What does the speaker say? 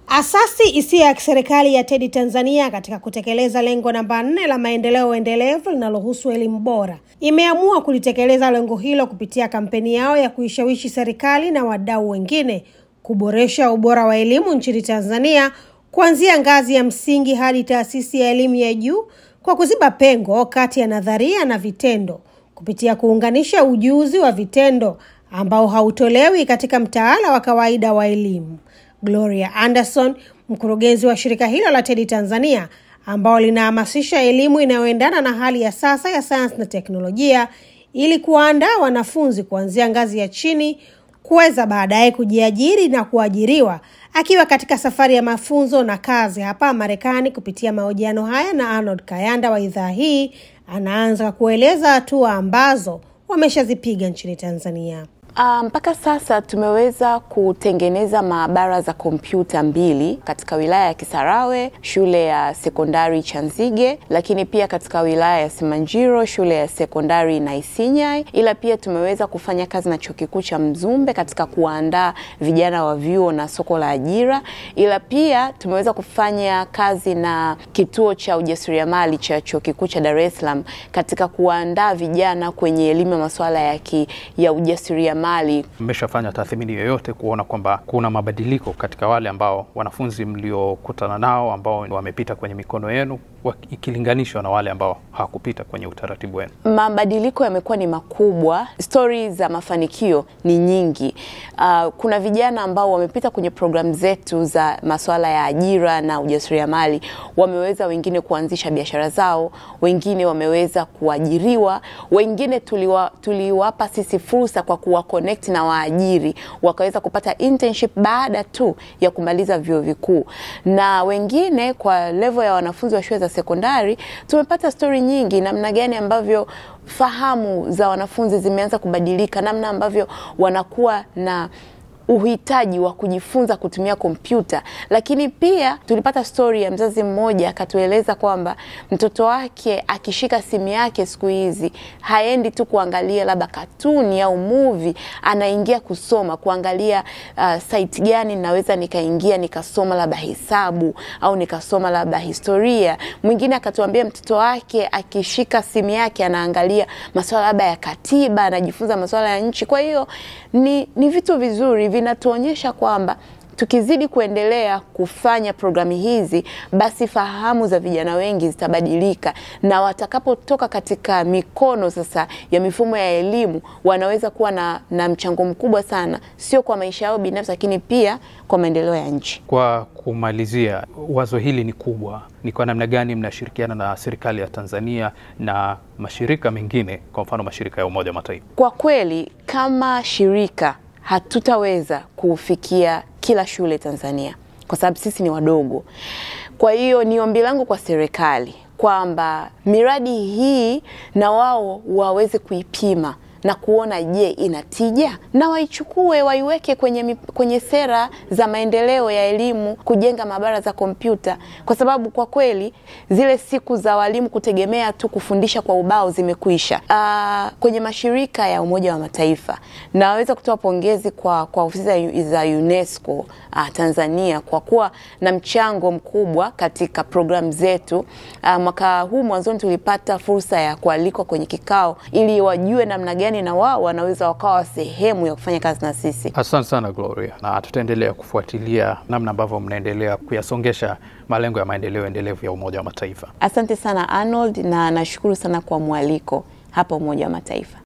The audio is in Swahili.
Asasi isiyo ya kiserikali ya TEDI Tanzania katika kutekeleza lengo namba nne la maendeleo endelevu linalohusu elimu bora imeamua kulitekeleza lengo hilo kupitia kampeni yao ya kuishawishi serikali na wadau wengine kuboresha ubora wa elimu nchini Tanzania kuanzia ngazi ya msingi hadi taasisi ya elimu ya juu kwa kuziba pengo kati ya nadharia na vitendo kupitia kuunganisha ujuzi wa vitendo ambao hautolewi katika mtaala wa kawaida wa elimu. Gloria Anderson, mkurugenzi wa shirika hilo la TEDI Tanzania ambao linahamasisha elimu inayoendana na hali ya sasa ya sayansi na teknolojia ili kuwaandaa wanafunzi kuanzia ngazi ya chini kuweza baadaye kujiajiri na kuajiriwa. Akiwa katika safari ya mafunzo na kazi hapa Marekani kupitia mahojiano haya na Arnold Kayanda wa idhaa hii, anaanza kueleza hatua ambazo wameshazipiga nchini Tanzania. Mpaka um, sasa tumeweza kutengeneza maabara za kompyuta mbili katika wilaya ya Kisarawe, shule ya sekondari Chanzige, lakini pia katika wilaya ya Simanjiro, shule ya sekondari Naisinyai. Ila pia tumeweza kufanya kazi na chuo kikuu cha Mzumbe katika kuandaa vijana wa vyuo na soko la ajira. Ila pia tumeweza kufanya kazi na kituo cha ujasiriamali cha chuo kikuu cha Dar es Salaam katika kuandaa vijana kwenye elimu ya masuala ya, ki, ya ujasiriamali mali. Mmeshafanya tathmini yoyote kuona kwamba kuna mabadiliko katika wale ambao wanafunzi mliokutana nao ambao wamepita kwenye mikono yenu ikilinganishwa na wale ambao hawakupita kwenye utaratibu wenu? Mabadiliko yamekuwa ni makubwa, stori za mafanikio ni nyingi. Uh, kuna vijana ambao wamepita kwenye programu zetu za masuala ya ajira na ujasiriamali, wameweza wengine kuanzisha biashara zao, wengine wameweza kuajiriwa, wengine tuliwa, tuliwapa sisi fursa kwa kuwa connect na waajiri wakaweza kupata internship baada tu ya kumaliza vyuo vikuu, na wengine kwa level ya wanafunzi wa shule za sekondari tumepata stori nyingi, namna gani ambavyo fahamu za wanafunzi zimeanza kubadilika, namna ambavyo wanakuwa na uhitaji wa kujifunza kutumia kompyuta. Lakini pia tulipata stori ya mzazi mmoja akatueleza kwamba mtoto wake akishika simu yake siku hizi haendi tu kuangalia labda katuni au movie, anaingia kusoma, kuangalia uh, site gani naweza nikaingia nikasoma labda hesabu au nikasoma labda historia. Mwingine akatuambia mtoto wake akishika simu yake anaangalia masuala labda ya katiba, anajifunza masuala ya nchi. Kwa hiyo ni, ni vitu vizuri vinatuonyesha kwamba tukizidi kuendelea kufanya programu hizi basi fahamu za vijana wengi zitabadilika, na watakapotoka katika mikono sasa ya mifumo ya elimu wanaweza kuwa na, na mchango mkubwa sana, sio kwa maisha yao binafsi, lakini pia kwa maendeleo ya nchi. Kwa kumalizia, wazo hili ni kubwa, ni kwa namna gani mnashirikiana na serikali ya Tanzania na mashirika mengine, kwa mfano mashirika ya Umoja wa Mataifa? Kwa kweli kama shirika hatutaweza kufikia kila shule Tanzania kwa sababu sisi ni wadogo. Kwa hiyo ni ombi langu kwa serikali kwamba miradi hii na wao waweze kuipima na kuona je, ina tija na waichukue waiweke kwenye, kwenye sera za maendeleo ya elimu, kujenga maabara za kompyuta, kwa sababu kwa kweli zile siku za walimu kutegemea tu kufundisha kwa ubao zimekwisha. Aa, kwenye mashirika ya Umoja wa Mataifa naweza kutoa pongezi kwa, kwa ofisi za UNESCO aa, Tanzania kwa kuwa na mchango mkubwa katika programu zetu. Aa, mwaka huu mwanzoni tulipata fursa ya kualikwa kwenye kikao ili wajue namna gani na wao wanaweza wakawa sehemu ya kufanya kazi na sisi. Asante sana Gloria, na tutaendelea kufuatilia namna ambavyo mnaendelea kuyasongesha malengo ya maendeleo endelevu ya Umoja wa Mataifa. Asante sana Arnold, na nashukuru sana kwa mwaliko hapa Umoja wa Mataifa.